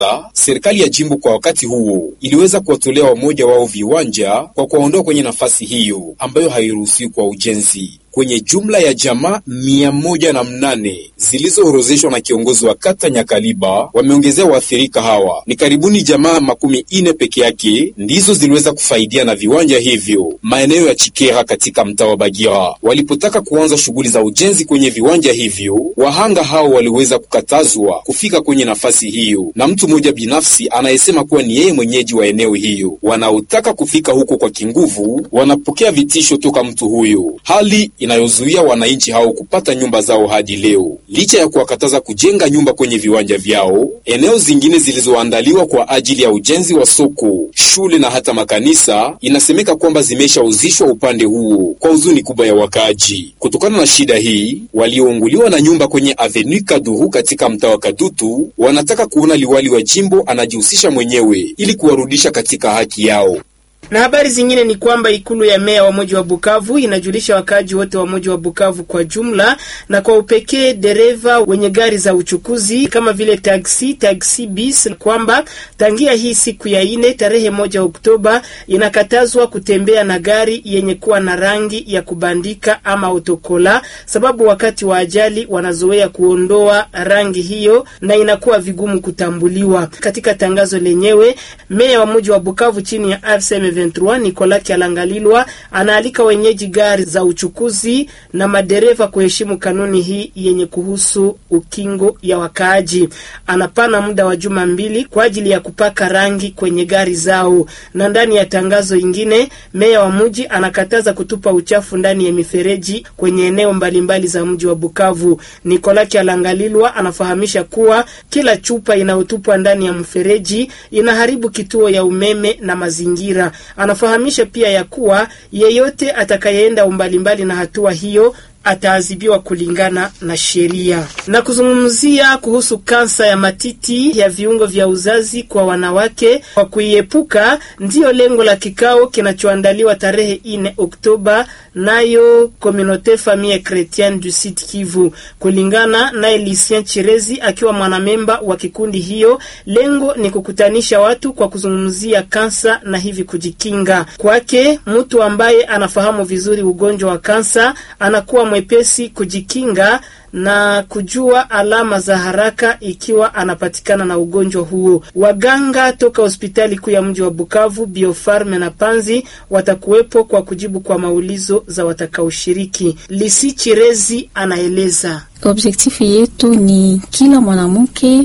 serikali ya jimbo kwa wakati huo iliweza kuwatolea wamoja wao viwanja kwa kuwaondoa kwenye nafasi hiyo ambayo hairuhusiwi kwa ujenzi kwenye jumla ya jamaa mia moja na mnane zilizoorozeshwa na kiongozi wa kata Nyakaliba, wameongezea waathirika hawa. Ni karibuni jamaa makumi ine peke yake ndizo ziliweza kufaidia na viwanja hivyo maeneo ya Chikera katika mtaa wa Bagira. Walipotaka kuanza shughuli za ujenzi kwenye viwanja hivyo, wahanga hao waliweza kukatazwa kufika kwenye nafasi hiyo na mtu mmoja binafsi anayesema kuwa ni yeye mwenyeji wa eneo hiyo. Wanaotaka kufika huko kwa kinguvu wanapokea vitisho toka mtu huyo, hali inayozuia wananchi hao kupata nyumba zao hadi leo. Licha ya kuwakataza kujenga nyumba kwenye viwanja vyao, eneo zingine zilizoandaliwa kwa ajili ya ujenzi wa soko, shule na hata makanisa, inasemeka kwamba zimeshauzishwa upande huo kwa huzuni kubwa ya wakaaji. Kutokana na shida hii, waliounguliwa na nyumba kwenye Avenue Kaduru katika mtaa wa Kadutu wanataka kuona liwali wa jimbo anajihusisha mwenyewe ili kuwarudisha katika haki yao. Na habari zingine ni kwamba ikulu ya meya wa mji wa Bukavu inajulisha wakaaji wote wa mji wa Bukavu kwa jumla na kwa upekee dereva wenye gari za uchukuzi kama vile taksi, taksi bis kwamba tangia hii siku ya ine tarehe moja Oktoba inakatazwa kutembea na gari yenye kuwa na rangi ya kubandika ama otokola, sababu wakati wa ajali wanazoea kuondoa rangi hiyo na inakuwa vigumu kutambuliwa. Katika tangazo lenyewe, meya wa mji wa Bukavu chini ya RCM 23 Nicolas Kyalangalilwa anaalika wenyeji gari za uchukuzi na madereva kuheshimu kanuni hii yenye kuhusu ukingo ya wakaaji. Anapana muda wa juma mbili kwa ajili ya kupaka rangi kwenye gari zao. Na ndani ya tangazo ingine, meya wa mji anakataza kutupa uchafu ndani ya mifereji kwenye eneo mbalimbali za mji wa Bukavu. Nicolas Kyalangalilwa anafahamisha kuwa kila chupa inayotupwa ndani ya mfereji inaharibu kituo ya umeme na mazingira. Anafahamisha pia ya kuwa yeyote atakayeenda umbali mbali na hatua hiyo ataadhibiwa kulingana na sheria. Na kuzungumzia kuhusu kansa ya matiti ya viungo vya uzazi kwa wanawake kwa kuiepuka, ndiyo lengo la kikao kinachoandaliwa tarehe ine Oktoba nayo Communaute Famille Chretienne du Sud Kivu. Kulingana naye Lucien Chirezi akiwa mwanamemba wa kikundi hiyo, lengo ni kukutanisha watu kwa kuzungumzia kansa na hivi kujikinga. Kwake mtu ambaye anafahamu vizuri ugonjwa wa kansa anakuwa mwepesi kujikinga na kujua alama za haraka ikiwa anapatikana na ugonjwa huo. Waganga toka hospitali kuu ya mji wa Bukavu, Biofarme na Panzi watakuwepo kwa kujibu kwa maulizo za watakaoshiriki. Lisi Chirezi anaeleza. Objektifu yetu ni kila mwanamke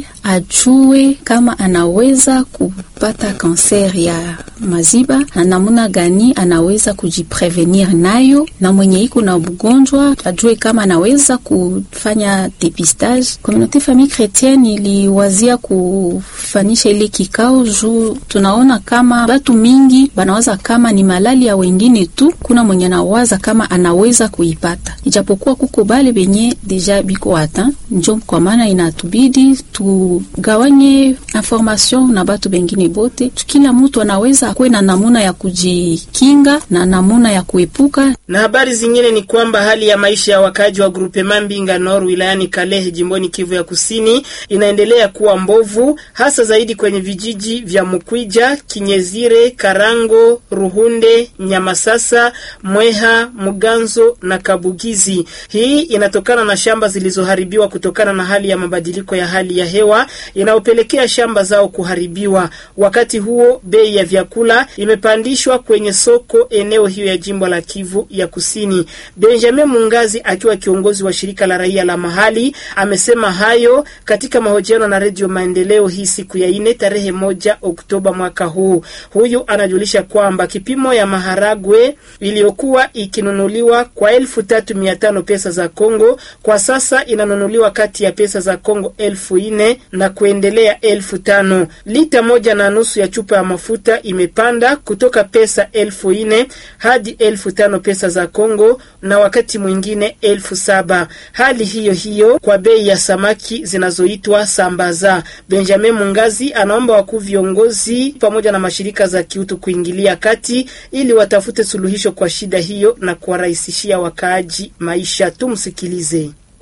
ajue kama anaweza kupata kanser ya maziba na namuna gani anaweza kujiprevenir nayo, na mwenye iko na ugonjwa ajue kama anaweza kufanya depistage. Communauté Famille Chrétienne iliwazia kufanisha ile kikao juu tunaona kama batu mingi banawaza kama ni malali ya wengine tu, kuna mwenye anawaza kama anaweza kuipata, ijapokuwa kuko bale benye deja biko ata njo kwa maana inatubidi tugawanye information na batu bengine bote, kila mtu anaweza akuwe na namuna ya kujikinga na namuna ya kuepuka. Na habari zingine ni kwamba hali ya maisha ya wakaji wa grupe Mambinga Nord wilayani Kalehe jimboni Kivu ya Kusini inaendelea kuwa mbovu, hasa zaidi kwenye vijiji vya Mukwija, Kinyezire, Karango, Ruhunde, Nyamasasa, Mweha, Muganzo na Kabugizi. Hii inatokana na shamba zilizoharibiwa kutokana na hali ya mabadiliko ya hali ya hewa inayopelekea shamba zao kuharibiwa. Wakati huo bei ya vyakula imepandishwa kwenye soko eneo hiyo ya jimbo la Kivu ya Kusini. Benjamin Mungazi akiwa kiongozi wa shirika la raia la mahali amesema hayo katika mahojiano na Redio Maendeleo hii siku ya ine tarehe moja Oktoba mwaka huu. Huyu anajulisha kwamba kipimo ya maharagwe iliyokuwa ikinunuliwa kwa elfu tatu mia tano pesa za Kongo kwa sasa inanunuliwa kati ya pesa za Kongo elfu ine na kuendelea elfu tano. Lita moja na nusu ya chupa ya mafuta imepanda kutoka pesa elfu ine hadi elfu tano pesa za Kongo na wakati mwingine elfu saba. Hali hiyo hiyo kwa bei ya samaki zinazoitwa sambaza. Benjamin Mungazi anaomba wakuu viongozi pamoja na mashirika za kiutu kuingilia kati ili watafute suluhisho kwa shida hiyo na kuwarahisishia wakaaji maisha. Tumsikilize.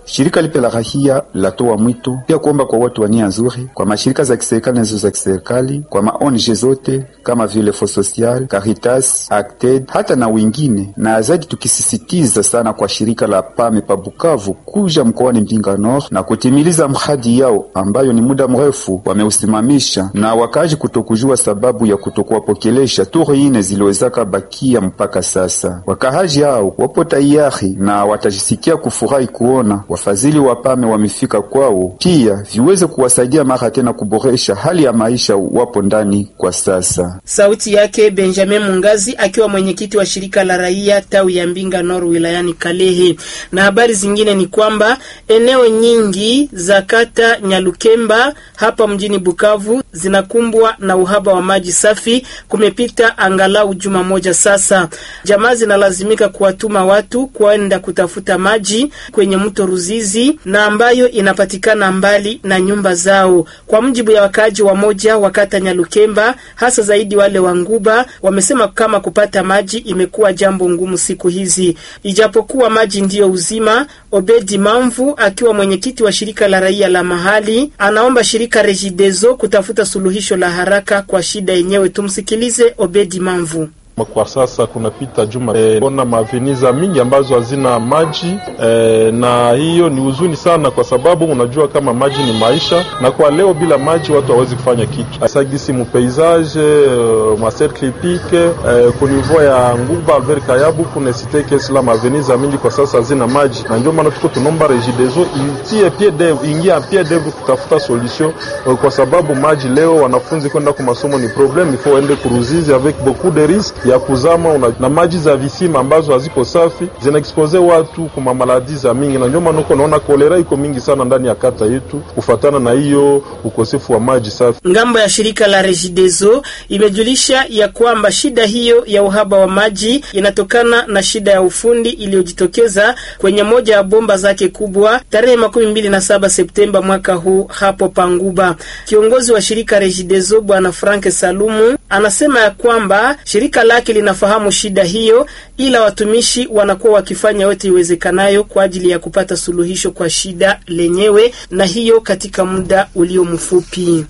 Shirika lipe la rahia latoa mwito pia kuomba kwa watu wa nia nzuri, kwa mashirika za kiserikali na za kiserikali, kwa maONG zote kama vile Fo Social, Caritas, Acted hata na wengine, na zaidi tukisisitiza sana kwa shirika la Pame pa Bukavu kuja mkoani Mbinga Nord na kutimiliza mradi yao ambayo ni muda mrefu wameusimamisha, na wakaji kutokujua sababu ya kutokuwapokelesha turi ine ziliwezaka bakia mpaka sasa. Wakahaji hao wapo tayari na watajisikia kufurahi kuona wafadhili wa Pame wamefika kwao, pia viweze kuwasaidia mara tena kuboresha hali ya maisha wapo ndani kwa sasa. Sauti yake Benjamin Mungazi akiwa mwenyekiti wa shirika la raia tawi ya Mbinga Nord wilayani Kalehe. Na habari zingine ni kwamba eneo nyingi za kata Nyalukemba hapa mjini Bukavu zinakumbwa na uhaba wa maji safi. Kumepita angalau juma moja sasa, jamaa zinalazimika kuwatuma watu kwenda kutafuta maji kwenye mto Ruzizi na ambayo inapatikana mbali na nyumba zao. Kwa mujibu ya wakaaji wa moja wa kata Nyalukemba, hasa zaidi wale wa Nguba, wamesema kama kupata maji imekuwa jambo ngumu siku hizi, ijapokuwa maji ndiyo uzima. Obedi Mamvu akiwa mwenyekiti wa shirika la raia la mahali anaomba shirika Regideso kutafuta suluhisho la haraka kwa shida yenyewe. Tumsikilize Obedi Mamvu. Kwa sasa kunapita juma e, ona maveniza mingi ambazo hazina maji e, na hiyo ni huzuni sana, kwa sababu unajua kama maji ni maisha, na kwa leo bila maji watu hawezi kufanya kitu sagisi mupaysage uh, macercle hippique uh, kunivou ya Nguba Albert Kayabu kunesiteke sila maveniza mingi kwa sasa hazina maji, na ndio maana tuko tunomba Regideso itie pied ingia pied d'oeuvre kutafuta solution uh, kwa sababu maji leo wanafunzi kwenda kwa masomo ni problem, ifo ende kuruzizi avec beaucoup de risques ya kuzama una, na maji za visima ambazo haziko safi zinaexpose watu kwa maladi za mingi, na ndio maana uko naona kolera iko mingi sana ndani ya kata yetu kufatana na hiyo ukosefu wa maji safi. Ngambo ya shirika la Regideso imejulisha ya kwamba shida hiyo ya uhaba wa maji inatokana na shida ya ufundi iliyojitokeza kwenye moja ya bomba zake kubwa tarehe makumi mbili na saba Septemba mwaka huu hapo Panguba. Kiongozi wa shirika Regideso Bwana Frank Salumu anasema ya kwamba shirika lake linafahamu shida hiyo, ila watumishi wanakuwa wakifanya yote iwezekanayo kwa ajili ya kupata suluhisho kwa shida lenyewe, na hiyo katika muda ulio mfupi.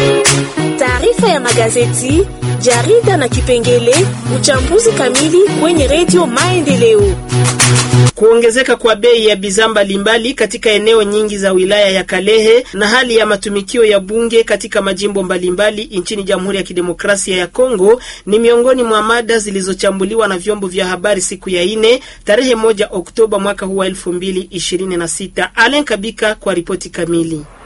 Taarifa ya magazeti, jarida na kipengele uchambuzi kamili kwenye redio Maendeleo. Kuongezeka kwa bei ya bidhaa mbalimbali katika eneo nyingi za wilaya ya Kalehe na hali ya matumikio ya bunge katika majimbo mbalimbali nchini Jamhuri ya Kidemokrasia ya Kongo ni miongoni mwa mada zilizochambuliwa na vyombo vya habari siku ya ine tarehe moja Oktoba mwaka huu wa elfu mbili ishirini na sita. Alen Kabika kwa ripoti kamili.